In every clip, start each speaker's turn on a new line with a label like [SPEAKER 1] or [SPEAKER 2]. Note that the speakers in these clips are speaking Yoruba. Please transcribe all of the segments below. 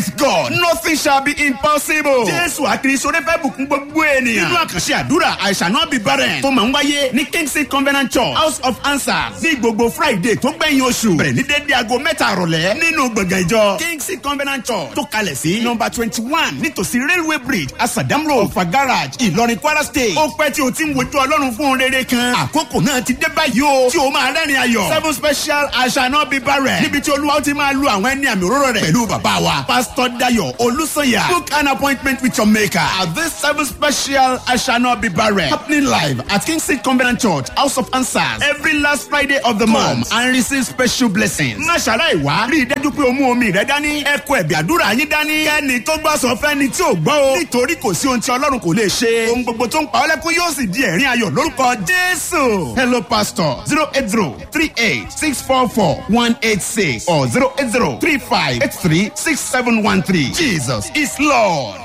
[SPEAKER 1] with God nothing shall be impossible. jésù àkìrìsọ́rẹ́ fẹ́ bùkún gbogbo ènìyàn. nínú àkànṣe àdúrà I shall not be barren tó máa ń wáyé ní kingsley covenant church house of answers ní gbogbo friday tó gbẹ̀yìn oṣù bẹ̀rẹ̀ ní dédé aago mẹ́ta àrọ̀lẹ́ nínú gbọ̀ngàn ìjọ kingsley covenant church tó kalẹ̀ sí nọmba twenty one nítòsí railway bridge asadam road ọ̀fà garage ìlọrin kwara state ó pẹ́ tí o ti ń wojú ọlọ́run fún un rere kan àkókò náà ti dé báyìí o tí o máa rẹ́rìn ayọ̀ seven special I shall not be barren níbi tí olúwa ó ti máa lu àwọn ẹni àmì òróró rẹ̀ pẹ̀lú bàbá wa pastor dayo olùsọ̀yà book an appointment with your maker at this seven special I shall not be barren happening live at kingsley covenant church house of answers every last friday of the month and receive special blessings. má ṣàlàyé wá rí i dájú pé o mú omi rẹ dání ẹ kó ẹ̀bì àdúrà yín dání kẹ́ni tó gbọ́ sọ fẹ́ni tí ò gbọ́ o nítorí kò sí ohun tí ọlọ́run kò lè ṣe ohun gbogbo tó ń pa ọ́ lẹ́kún yóò sì di ẹ̀rín ayọ̀ lórúkọ jésù. hello pastor zero eight zero three eight six four four one eight six or zero eight zero three five eight three six seven one three jesus is lord.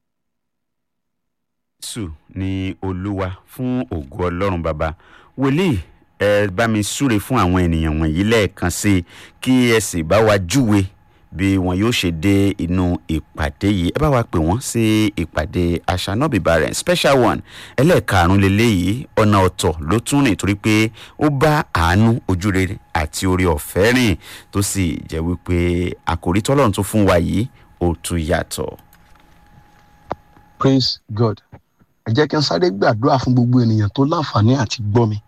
[SPEAKER 2] jésù ni olúwa fún ògo ọlọ́run bàbá wòlíì ẹ bá mi súre fún àwọn ènìyàn wọ̀nyí lẹ́ẹ̀kan sí i kí ẹ sì bá wa júwe bí wọn yóò ṣe dé inú ìpàdé yìí ẹ bá wa pè wọ́n sí ìpàdé àṣànàbí barren special one ẹlẹ́ẹ̀karùn lélẹ́yìí ọ̀nà ọ̀tọ̀ ló tún rìn torí pé ó bá àánú ojúrere àti orí ọ̀fẹ́ rìn tó sì jẹ́ wípé àkòrí tọ́lọ́run tó fún wa yìí ó tún yàtọ̀.
[SPEAKER 3] praise god ẹ jẹ́ kí n sáré gbàdúrà fún gbogbo ènìyàn tó láǹfààní àti gbọ́ mi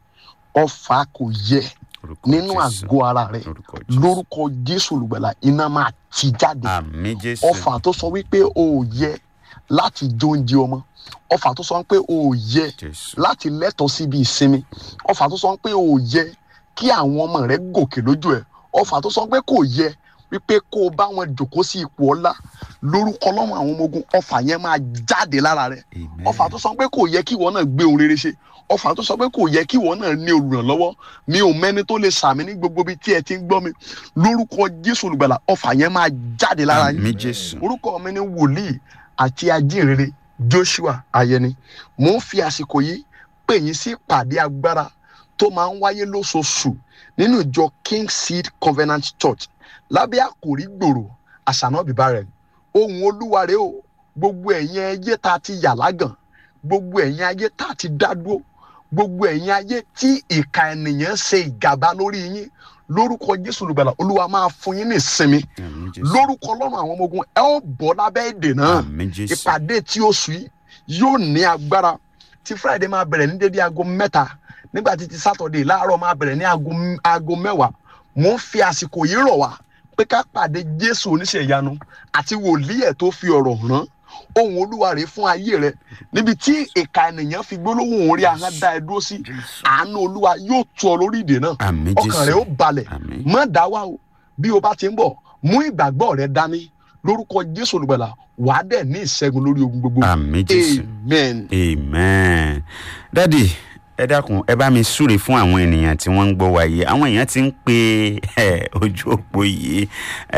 [SPEAKER 3] ọfà kò yẹ
[SPEAKER 2] Orúkọ
[SPEAKER 3] nínú
[SPEAKER 2] Jésù.
[SPEAKER 3] àgọ́ ara rẹ
[SPEAKER 2] Orúkọ Jésù.
[SPEAKER 3] lórúkọ jésù olùgbàlà iná máa ti jáde
[SPEAKER 2] àmì jésù
[SPEAKER 3] ọfà tó sọ wípé o ò yẹ láti jó oúnjẹ ọmọ ọfà tó sọ pé o ò yẹ
[SPEAKER 2] jésù
[SPEAKER 3] láti lẹ́tọ̀ọ́ síbi ìsinmi ọfà tó sọ pé o ò yẹ kí àwọn ọmọ rẹ gòkè lójú ẹ ọfà tó sọ pé kò yẹ wípé kó o bá wọn jòkó sí ipò ọlá lórúkọ lọ́wọ́ àwọn ọmọ ogun ọfà yẹn máa jáde lára rẹ
[SPEAKER 2] amen
[SPEAKER 3] ọfà tó sọ pé kò yẹ kí ìwọ náà gbé ohun rere ṣe ọfà tó sọ pé kò yẹ kí ìwọ náà ní olùrànlọ́wọ́ mi ò mẹ́ni tó lè sàmì ní gbogbo ibi tí ẹ ti ń gbọ́ mi lórúkọ jésù olùgbàlà ọfà yẹn máa jáde lára yín
[SPEAKER 2] àmì jésù
[SPEAKER 3] orúkọ mi ni wòlíì àti ajínrere joshua ayẹni mò ń fi àsìkò yìí pè yín sí ìpàdé agbára tó máa ń wáyé lóṣooṣù nínú ìjọ king seed covenant church lábẹ́ àkòrí gbòòrò àṣànà bíbá rẹ̀ ohun olúwa rèé o gbogbo ẹ̀yin ayé tá a ti yà lágàn gbogbo ẹ̀yin ayé tá a ti dá dúró gbogbo ẹ̀yin ayé tí ìka ènìyàn ṣe ìgàba lórí yín lórúkọ jésù olùgbàlà olúwa máa fún yín ní ìsinmi
[SPEAKER 2] àmì jésù
[SPEAKER 3] lórúkọ ọlọ́run àwọn ọmọ ogun ẹ ó bọ́ lábẹ́ èdè náà
[SPEAKER 2] àmì jésù
[SPEAKER 3] ìpàdé tí oṣù yìí yóò ní agbára tí friday máa bẹ̀rẹ̀ ní dédé aago mẹ́ta nígbà tí ti saturday láàárọ̀ máa bẹ̀rẹ̀ ní aago aago mẹ́wàá mò ń fi àsìkò yìí rọ̀ wá pé ká pàdé jésù oníṣẹ́ ìyanu àti wòlíì ẹ̀ tó fi ọ̀rọ̀ rán ohun olúwa rèé fún ayé rẹ níbi tí ìka ènìyàn fi gbólóhùn orí ahọ́n dá ẹ dúró sí àánú olúwa yóò tu ọ lórí ìdè náà
[SPEAKER 2] àmì
[SPEAKER 3] ọkàn rẹ ó
[SPEAKER 2] jésù
[SPEAKER 3] balẹ̀
[SPEAKER 2] àmì
[SPEAKER 3] má dá wà o bí o bá ti ń bọ̀ mú ìgbàgbọ́ rẹ dání lórúkọ jésù olùgbàlà wàá dẹ̀ ní ìṣẹ́gun lórí ogun gbogbo
[SPEAKER 2] àmì jésù
[SPEAKER 3] amen.
[SPEAKER 2] amen dádì ẹ dákun ẹ bá mi súre fún àwọn ènìyàn tí wọ́n ń gbọ́ wa yìí àwọn èèyàn ti ń pe ẹ, ojú òpó yìí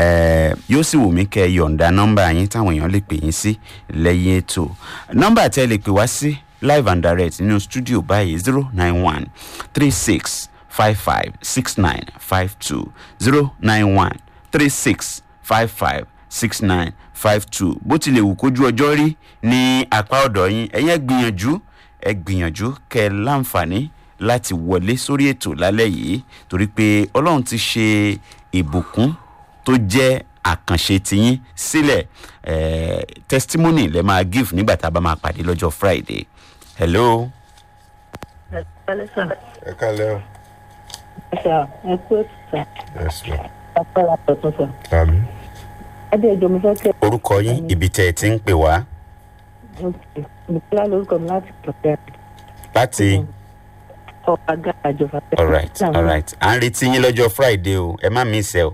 [SPEAKER 2] ẹ, yóò sì wù mí kẹ́ ẹ yọ̀ǹda nọ́mbà yín táwọn èèyàn lè pè yín sí lẹ́yìn ètò nọ́mbà tẹ́ ẹ lè pè wá sí live and direct nínú studio báyìí zero nine one three six five five six nine five two zero nine one three six five five six nine five two bó tilẹ̀ wù kójú ọjọ́ rí ní apá ọ̀dọ̀ yín ẹ̀yin ẹ gbìyànjú ẹ gbìyànjú kẹ ẹ láǹfààní láti wọlé sórí ètò lálẹ́ yìí torí pé ọlọ́run ti ṣe ìbùkún tó jẹ́ àkànṣe tiyín sílẹ̀ eh, testimony lẹ máa give nígbà tá a bá máa pàdé lọ́jọ́ friday hello
[SPEAKER 4] ẹ kálẹ́ o
[SPEAKER 5] sà ẹ kú ètò sà
[SPEAKER 4] yes ma
[SPEAKER 5] apẹ́lá tuntun sà.
[SPEAKER 4] àmì
[SPEAKER 5] ẹdí ẹjọ mi fẹ́ kẹ́
[SPEAKER 2] orúkọ yín ibi tẹ́ ẹ ti ń pè wá
[SPEAKER 5] nìkúlá lórúkọ mi láti pẹ̀lẹ́
[SPEAKER 2] láti
[SPEAKER 5] ọ̀pá gàjọ fàtẹ́.
[SPEAKER 2] alright alright à ń retí yín lọ́jọ́ friday o ẹ má miss ẹ o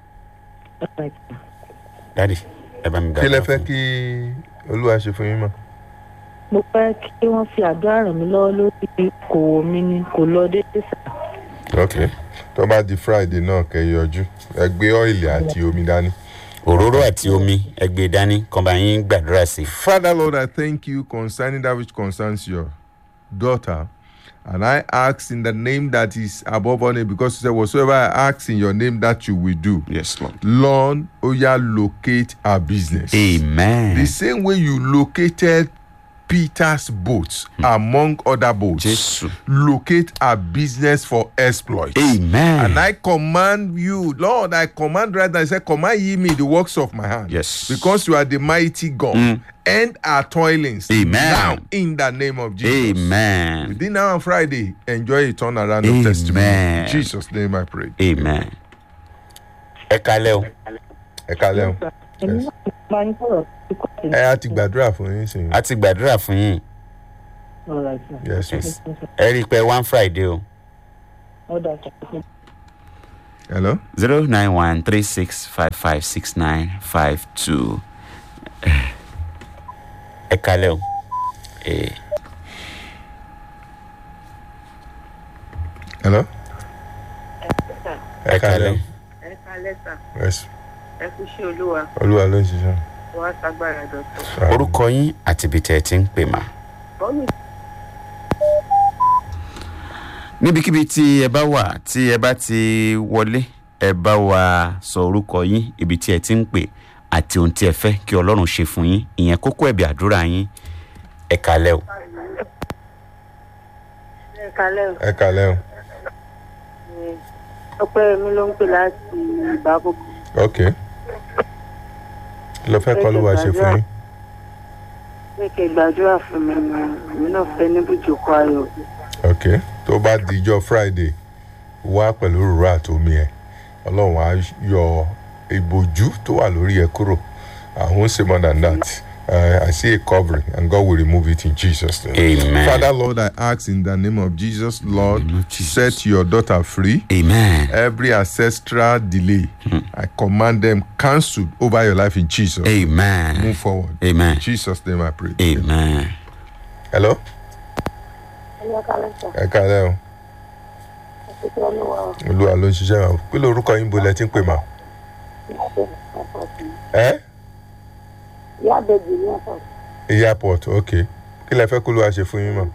[SPEAKER 2] dadi ẹ bá mi
[SPEAKER 4] kí lẹ
[SPEAKER 2] gbàdúrà
[SPEAKER 4] fẹ́
[SPEAKER 2] fún mi.
[SPEAKER 4] kí olúwa ṣe fún yín mọ́
[SPEAKER 5] mo fẹ́ kí wọ́n fi àdúrà ràn mí lọ́wọ́ lórí kòwò mi ni kò lọ déédéé sà.
[SPEAKER 4] ok tó bá di friday náà kẹ́ ẹ yọjú ẹ gbé ọ́ìlì àti omi dání.
[SPEAKER 2] òróró àti omi ẹgbẹ́ dání kan bá yín gbàdúrà sí i.
[SPEAKER 4] Father Lord, I thank you concerning that which concerns your daughter. And I ask in the name that is above all name, because you said, Whatsoever I ask in your name, that you will do.
[SPEAKER 2] yes lord.
[SPEAKER 4] Lord, oh yeah, locate our business.
[SPEAKER 2] amen.
[SPEAKER 4] The same way you located Peter's boats among other boats,
[SPEAKER 2] Jésù.
[SPEAKER 4] locate our business for exploit.
[SPEAKER 2] amen.
[SPEAKER 4] And I command you, Lord, I command right now, I say, command ye me the works of my hand.
[SPEAKER 2] Yes.
[SPEAKER 4] Because you are the mighty God. End our toilings.
[SPEAKER 2] Amen.
[SPEAKER 4] Now, in the name of Jesus.
[SPEAKER 2] amen.
[SPEAKER 4] Within now and Friday, enjoy a turnaround of testimony.
[SPEAKER 2] Amen.
[SPEAKER 4] In Jesus' name I pray.
[SPEAKER 2] amen. ẹ kalẹ́ o.
[SPEAKER 4] Ẹ kalẹ́ o.
[SPEAKER 5] èmi náà máa ń sọ̀rọ̀ sí kọ́ọ̀tù.
[SPEAKER 4] Ẹ á ti gbàdúrà fún yín sí.
[SPEAKER 2] a ti gbàdúrà fún yín
[SPEAKER 5] Alright, sir.
[SPEAKER 4] Yes, yes.
[SPEAKER 2] ẹ rí i pé one friday o.
[SPEAKER 5] Ọ̀dà sir.
[SPEAKER 4] Hello?
[SPEAKER 2] zero nine one three six five five six nine five two. ẹ kalẹ́ o. Eh,
[SPEAKER 4] Hello?
[SPEAKER 2] ẹ kalẹ́ o.
[SPEAKER 6] ẹ kalẹ sà
[SPEAKER 4] Yes.
[SPEAKER 6] ẹ kú sí olúwa
[SPEAKER 4] Olúwa ló ń ṣiṣẹ́.
[SPEAKER 6] wàá sagbára dọ̀tọ̀.
[SPEAKER 2] orúkọ yín àti ibi tẹ́ ẹ ti ń pè mà.
[SPEAKER 6] bọ́ọ̀lù
[SPEAKER 2] níbikíbi tí ẹ bá wà tí ẹ bá ti wọlé ẹ bá wa sọ orúkọ yín ibi tí ẹ ti ń pè àti ohun tí ẹ fẹ́ kí ọlọ́run ṣe fún yín ìyẹn kókó ẹ̀bẹ̀ àdúrà yín ẹ kalẹ́ o.
[SPEAKER 6] ẹ kalẹ o
[SPEAKER 4] Ẹ kalẹ́ o.
[SPEAKER 6] ọpẹ mi ló ń pè láti ìbákòkò
[SPEAKER 4] Ok. Kí ló fẹ́ kọ́ ló wá ṣe fún yín?
[SPEAKER 6] pé kí ẹ gbàdúrà fún mi ni èmi náà fẹ níbùjókòó ayọ
[SPEAKER 4] Ok. Tó bá dijọ́ Friday, wá pẹ̀lú òróró àtomi ẹ̀. Ọlọ́run á yọ ìbòjú tó wà lórí ẹ kúrò. I won't say more than that. Uh, I see a covering and God will remove it in Jesus' name.
[SPEAKER 2] Amen.
[SPEAKER 4] Father, Lord, I ask in the name of Jesus, Lord,
[SPEAKER 2] name of Jesus.
[SPEAKER 4] set your daughter free.
[SPEAKER 2] amen
[SPEAKER 4] Every ancestral delay, I command them cancelled over your life in Jesus.
[SPEAKER 2] amen
[SPEAKER 4] Move forward.
[SPEAKER 2] amen
[SPEAKER 4] In Jesus' name I pray.
[SPEAKER 2] amen.
[SPEAKER 4] Hello?
[SPEAKER 6] ẹ kalẹ sà
[SPEAKER 4] Ẹ káalẹ́ o.
[SPEAKER 6] ẹ kí olúwa
[SPEAKER 4] Olúwa ló ń ṣiṣẹ́ wa. Kí lorúkọ yín bolẹ̀ tí ń pè mà? Ẹ́
[SPEAKER 6] ìyá àbẹjì ní ọsàn
[SPEAKER 4] airport ok. Kí lẹ fẹ́ kó ló wá ṣe fún yín mọ̀?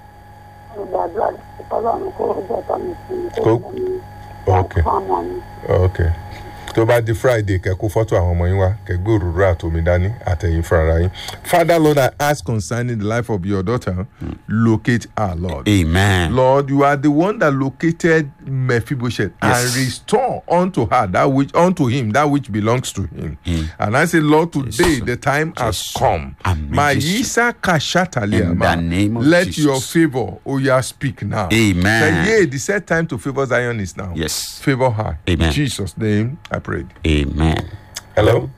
[SPEAKER 6] mo gbàdúrà ọlọrun kó ọjọ tó mi fún mi
[SPEAKER 4] Kó-
[SPEAKER 6] kó mi
[SPEAKER 4] Ok.
[SPEAKER 6] fún ọmọ mi
[SPEAKER 4] Ok. Tó bá di Friday kẹ́ kó fọ́tò àwọn ọmọ yín wá kẹ́ gbé òróró àtomi dání àtẹ̀yìn fúnra yín. Father Lord, I ask concerning the life of your daughter, locate her Lord.
[SPEAKER 2] amen
[SPEAKER 4] Lord, you are the one that located Mephibosheth
[SPEAKER 2] Yes.
[SPEAKER 4] and restore unto her that which unto him that which belongs to him. And I say, Lord, today
[SPEAKER 2] Yes.
[SPEAKER 4] the time has
[SPEAKER 2] Yes.
[SPEAKER 4] come.
[SPEAKER 2] Amen.
[SPEAKER 4] Maisa kashatalia
[SPEAKER 2] In
[SPEAKER 4] ma.
[SPEAKER 2] the name of
[SPEAKER 4] Let
[SPEAKER 2] Jesus.
[SPEAKER 4] your favor, oh yeah, speak now.
[SPEAKER 2] Amen.
[SPEAKER 4] Say, yea, the set time to favor Zion is now.
[SPEAKER 2] Yes.
[SPEAKER 4] Favor her.
[SPEAKER 2] Amen.
[SPEAKER 4] In Jesus' name, I prayed.
[SPEAKER 2] amen.
[SPEAKER 4] Hello.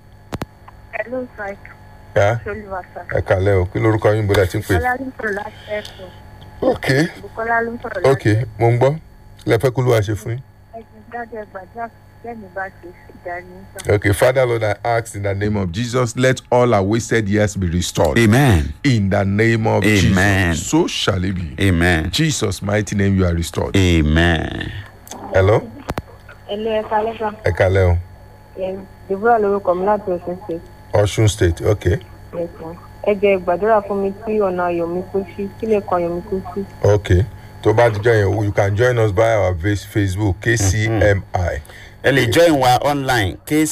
[SPEAKER 6] ẹ ló sà
[SPEAKER 4] Yeah.
[SPEAKER 6] olúwa sà
[SPEAKER 4] Ẹ kàlẹ́ o, kí lorúkọ yín bọ́lá tí ń pè?
[SPEAKER 6] bọlá ló ń sọrọ láti ẹkọ
[SPEAKER 4] Ok,
[SPEAKER 6] bukola ló ń sọrọ láti
[SPEAKER 4] ok, mo ń gbọ́. Lẹ fẹ́ kó ló wá ṣe fún yín?
[SPEAKER 6] ẹgbẹ dájọ gbàdúrà kẹmi bá ṣe ìdání sà.
[SPEAKER 4] Okay, Father Lord, I ask in the name of Jesus, let all our wasted years be restored.
[SPEAKER 2] amen
[SPEAKER 4] In the name of
[SPEAKER 2] Amen.
[SPEAKER 4] Jesus. So shall it be.
[SPEAKER 2] amen
[SPEAKER 4] In Jesus' mighty name, you are restored.
[SPEAKER 2] amen.
[SPEAKER 4] Hello?
[SPEAKER 6] ẹ lé ẹ kalẹ sà
[SPEAKER 4] Ẹ kàlẹ́ o.
[SPEAKER 6] deborah lorúkọ mi láti ọsùn ṣe.
[SPEAKER 4] Ọ̀ṣun State, okay.
[SPEAKER 6] ẹ jẹ gbàdúrà fún mi tí ọ̀nà ayọ̀ mi kó sí kí lè kan ayọ̀ mi kó sí.
[SPEAKER 4] Okay. Tó bá ti join yẹn, you can join us by our face- Facebook, KCMI
[SPEAKER 2] ẹ lè join wa online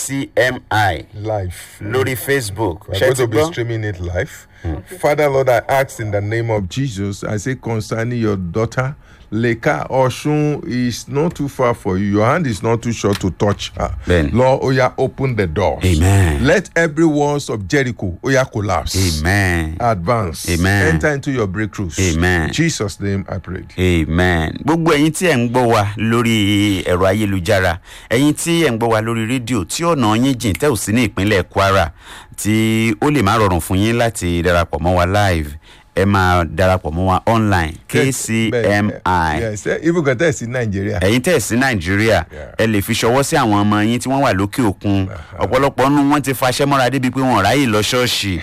[SPEAKER 2] kcmi
[SPEAKER 4] Live.
[SPEAKER 2] lórí facebook
[SPEAKER 4] We're
[SPEAKER 2] ṣe
[SPEAKER 4] going
[SPEAKER 2] ti
[SPEAKER 4] to be
[SPEAKER 2] gbọ́.
[SPEAKER 4] streaming it live. Father Lord, I ask in the name of Jesus, I say concerning your daughter, Leka Oshun is not too far for you. Your hand is not too short to touch her.
[SPEAKER 2] Then.
[SPEAKER 4] Lord, Oya, open the doors.
[SPEAKER 2] Amen.
[SPEAKER 4] Let every walls of Jericho, Oya, collapse.
[SPEAKER 2] amen
[SPEAKER 4] Advance.
[SPEAKER 2] Amen.
[SPEAKER 4] Enter into your breakthroughs.
[SPEAKER 2] Amen.
[SPEAKER 4] In Jesus' name I prayed.
[SPEAKER 2] amen gbogbo ẹyin tí ẹ ń gbọ́ wa lórí ẹ̀rọ ayélujára ẹyin tí ẹ ń gbọ́ wa lórí rédíò tí ọ̀nà yín jìn tẹ́ ò sí ní ìpínlẹ̀ kwara tí ó lè má rọrùn fún yín láti darapọ̀ mọ́ wa live ẹ máa darapọ̀ mọ́ wa online kcmi
[SPEAKER 4] Yes, eh, even got this in Nigeria.
[SPEAKER 2] ẹ̀yin tẹ̀ sí nàìjíríà ẹ lè fi ṣọwọ́ sí àwọn ọmọ yín tí wọ́n wà lókè òkun ọ̀pọ̀lọpọ̀ nínú wọn ti faṣẹ́ mọ́ra débi pé wọn ò ráyè lọ ṣọ́ọ̀ṣì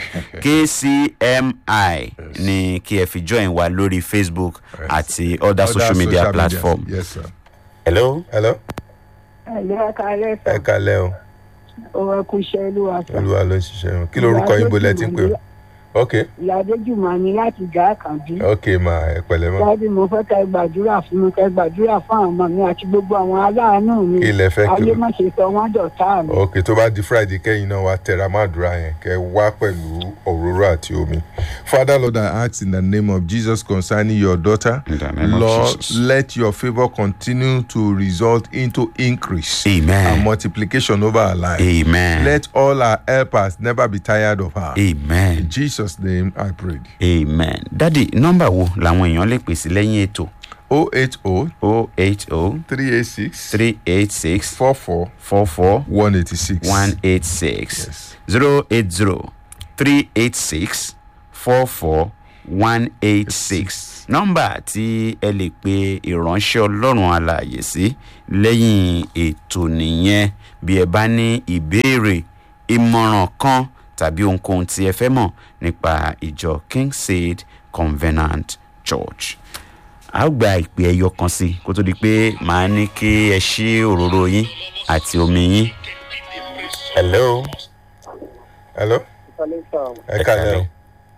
[SPEAKER 2] kcmi ni kí ẹ fi join wa lórí facebook àti other social media platform.
[SPEAKER 4] Yes, sir.
[SPEAKER 2] hello.
[SPEAKER 4] Hello?
[SPEAKER 6] ẹ lé ẹ kalẹ
[SPEAKER 4] Ẹ kalẹ́ o.
[SPEAKER 6] ọwọ kù iṣẹ olúwa sà.
[SPEAKER 4] Olúwa ló ń ṣiṣẹ́ wọn. Kí lorúkọ yín bolẹ̀ tí ń pè? ok
[SPEAKER 7] ìyá adéjùmọ̀ ni láti gà àkàndí.
[SPEAKER 4] ok ma ẹ pẹ̀lẹ́ ma
[SPEAKER 7] dábì mo fẹ́ kẹ́ gbàdúrà fún mi kẹ́ gbàdúrà fún àwọn ọmọ mi àti gbogbo àwọn aláàánú mi.
[SPEAKER 4] Kí lẹ fẹ́ kí-
[SPEAKER 7] ayé má ṣe sọ wọ́n dọ̀tá mi.
[SPEAKER 4] ok tó bá di friday kẹ́yìn náà wá tẹra má dúrà yẹn kẹ́ wá pẹ̀lú òróró àti omi. father lord i ask in the name of jesus concerning your daughter
[SPEAKER 2] In the name of
[SPEAKER 4] lord
[SPEAKER 2] Jesus.
[SPEAKER 4] let your favour continue to result into increase
[SPEAKER 2] Amen.
[SPEAKER 4] and multiplication over her life.
[SPEAKER 2] amen
[SPEAKER 4] let all her helpers never be tired of her.
[SPEAKER 2] amen
[SPEAKER 4] in jesus name i prayed.
[SPEAKER 2] amen dádì nọ́mbà wo làwọn èèyàn lè pèsè lẹ́yìn ètò
[SPEAKER 4] o eight o
[SPEAKER 2] o eight o
[SPEAKER 4] three eight six
[SPEAKER 2] three eight six
[SPEAKER 4] four four
[SPEAKER 2] four four
[SPEAKER 4] one eighty six.
[SPEAKER 2] one eight six
[SPEAKER 4] Yes.
[SPEAKER 2] zero eight zero three eight six four four one eight six nọ́mbà tí ẹ lè pe ìránṣẹ́ ọlọ́run alààyè sí lẹ́yìn ètò nìyẹn bí ẹ bá ní ìbéèrè ìmọ̀ràn kan tàbí ohunkóhun tí ẹ fẹ́ mọ̀ nípa ìjọ kingseed covenant church a ó gba ìpè ẹyọ kan sí i kó tó di pé màá ní kí ẹ ṣí òróró yín àti omi yín. hello.
[SPEAKER 4] hello ẹ kàlẹ́ o.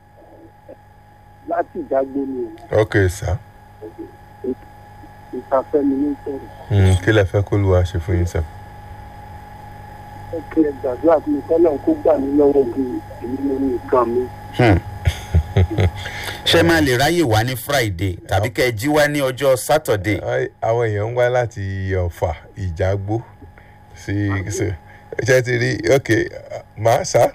[SPEAKER 7] láti ìjágbó ni
[SPEAKER 4] ok sir.
[SPEAKER 7] ìtafẹ́mi ní sọ̀rọ̀
[SPEAKER 4] Mm, kí lẹ fẹ́ kó lu àṣẹ fún yín sir.
[SPEAKER 7] ẹ kí ẹ gbàdúrà fún mi kọ́lọ́ kó gbà mí lọ́wọ́ bí èmi ló ní nǹkan mi.
[SPEAKER 2] ṣé máa lè ráyè wá ní friday tàbí kẹ́ ẹ jí wá ní ọjọ́ saturday.
[SPEAKER 4] Ai, àwọn èèyàn ń wá láti ọ̀fà ìjágbó sí sí ṣe ti rí ok màá sá.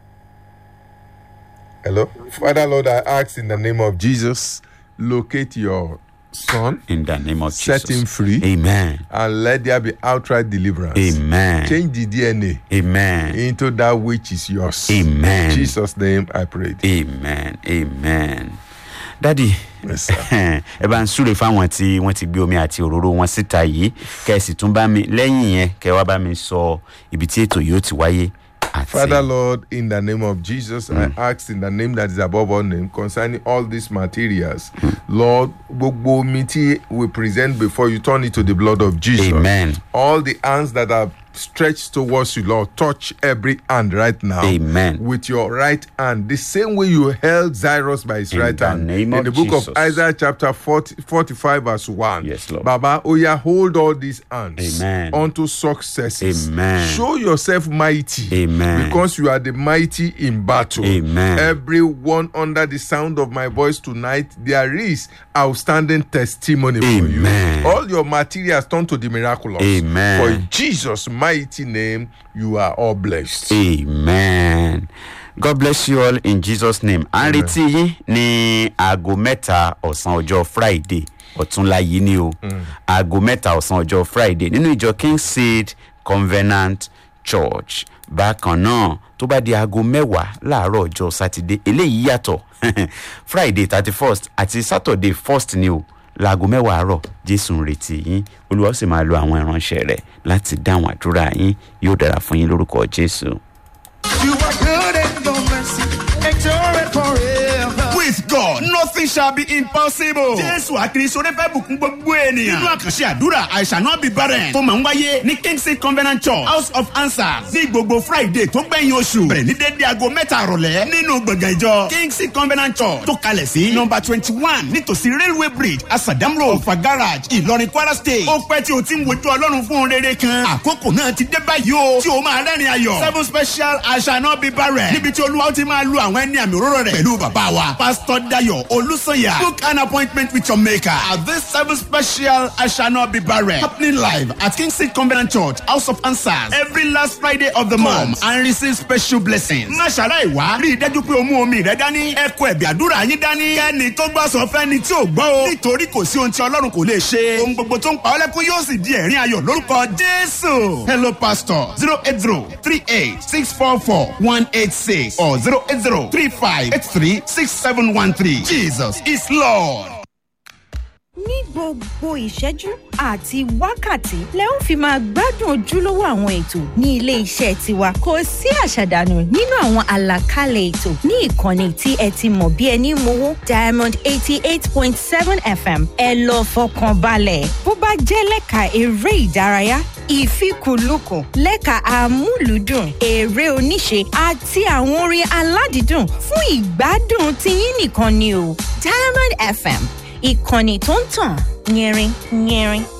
[SPEAKER 4] hello father lord i ask in the name of jesus locate your son
[SPEAKER 2] in the name of
[SPEAKER 4] set him
[SPEAKER 2] jesus
[SPEAKER 4] free
[SPEAKER 2] amen
[SPEAKER 4] and let there be outright deliverance.
[SPEAKER 2] amen
[SPEAKER 4] change the dna
[SPEAKER 2] amen
[SPEAKER 4] into that which is yours.
[SPEAKER 2] Amen.
[SPEAKER 4] in jesus name i prayed.
[SPEAKER 2] amen amen dadi
[SPEAKER 4] Yes, sir.
[SPEAKER 2] ẹ bá ń súre fáwọn tí wọn ti gbé omi àti òróró wọn síta yìí kẹ ẹ sì tún bá mi lẹyìn yẹn kẹ ẹ wá bá mi sọ ibi tí ètò yóò ti wáyé àti
[SPEAKER 4] Father Lord, in the name of Jesus, I ask in the name that is above all name concerning all these materials. Lord, gbogbo omi tí we present before you, turn it to the blood of Jesus.
[SPEAKER 2] Amen.
[SPEAKER 4] All the hands that are stretched towards you, Lord, touch every hand right now.
[SPEAKER 2] Amen.
[SPEAKER 4] With your right hand, the same way you held Cyrus by his
[SPEAKER 2] In
[SPEAKER 4] right
[SPEAKER 2] the
[SPEAKER 4] hand.
[SPEAKER 2] name
[SPEAKER 4] in
[SPEAKER 2] of
[SPEAKER 4] the book
[SPEAKER 2] Jesus.
[SPEAKER 4] of Isaiah, chapter 40, 45, verse 1.
[SPEAKER 2] Yes, Lord.
[SPEAKER 4] Baba, oh yeah, hold all these hands
[SPEAKER 2] Amen.
[SPEAKER 4] unto successes.
[SPEAKER 2] Amen.
[SPEAKER 4] Show yourself mighty.
[SPEAKER 2] Amen.
[SPEAKER 4] Because you are the mighty in battle.
[SPEAKER 2] Amen.
[SPEAKER 4] Everyone under the sound of my voice tonight, there is outstanding testimony for
[SPEAKER 2] Amen.
[SPEAKER 4] you. All your materials turn to the miraculous.
[SPEAKER 2] Amen.
[SPEAKER 4] For in Jesus' mighty name, you are all blessed.
[SPEAKER 2] amen god bless you all in jesus name à ń retí yín ní aago mẹ́ta ọ̀sán ọjọ́ friday ọ̀túnla yìí ni o aago mẹ́ta ọ̀sán ọjọ́ friday nínú ìjọ king seed covenant church bákan náà tó bá di aago mẹ́wàá láàárọ̀ ọjọ́ sátidé eléyìí yàtọ̀ friday thirty first àti saturday first ni o laago mẹ́wàá àárọ̀ jésù ń retí yín olúwa ó sì máa lo àwọn ìránṣẹ́ rẹ̀ láti dáhùn àdúrà yín yóò dára fún yín lórúkọ jésù.
[SPEAKER 1] You are good and your mercy endure forever. With God, nothing shall be impossible. Jésù àkìrìsọ́rẹ́ fẹ́ bùkún gbogbo ènìyàn. Nínú àkànṣe àdúrà, I shall not be barren. Tó máa ń wáyé ní Kingsley Covenant Church, House of Answers. Ní gbogbo Friday tó gbẹ̀yìn oṣù. Bẹ̀rẹ̀ ní dédé aago mẹ́ta àrọ̀lẹ́. Nínú gbọ̀ngàn ìjọ Kingsley Covenant Church. Tó kalẹ̀ sí nọmba twenty one nítòsí Railway Bridge, Asadam Road, Ọ̀fà Garage, Ìlọrin Kwara State. Ó pẹ́ tí o ti ń wojú Ọlọ́run fún un rere kan. Àkókò náà ti dé báyìí o. Tí o máa rẹ́rìn ayọ̀. Seven special I shall not be barren. Níbi tí Olúwa ó ti máa lu àwọn ẹni àmì òróró rẹ̀. Pẹ̀lú bàbá wa, Pastor Dayo Olúsanya. Book an appointment with your maker. At this seven special I shall not be barren. Happening live at Kingsley Covenant Church, House of Answers. Every last Friday of the month and receive special blessings. Má ṣàlàyé wá. Rí i dájú pé o mú omi rẹ dání. Ẹ kó ẹ̀bì àdúrà yín dání. Kẹ́ni tó gbọ́ sọ fẹ́ni tí ò gbọ́ o. Nítorí kò sí ohun tí Ọlọ́run kò lè ṣe. Ohun gbogbo tó ń pa ọ́ lẹ́kún yóò sì di ẹ̀rín ayọ̀ lórúkọ Jésù. Hello pastor zero eight zero three eight six four four one eight six or zero eight zero three five eight three six seven one three. Jesus is Lord.
[SPEAKER 8] ní gbogbo ìṣẹ́jú àti wákàtí lẹ ó fi máa gbádùn ojúlówó àwọn ètò ní ilé iṣẹ́ tiwa kò sí àṣàdànù nínú àwọn àlàkalẹ̀ ètò ní ìkànnì tí ẹ ti mọ̀ bí ẹni mowó diamond eighty eight point seven fm ẹ lọ fọkàn balẹ̀ bó bá jẹ́ lẹ́ka eré ìdárayá ìfikùnlukùn lẹ́ka amúlùúdùn eré oníṣe àti àwọn orin aládìídùn fún ìgbádùn tiyín nìkan ni o diamond fm ìkànnì tó ń tàn yẹrin yẹrin.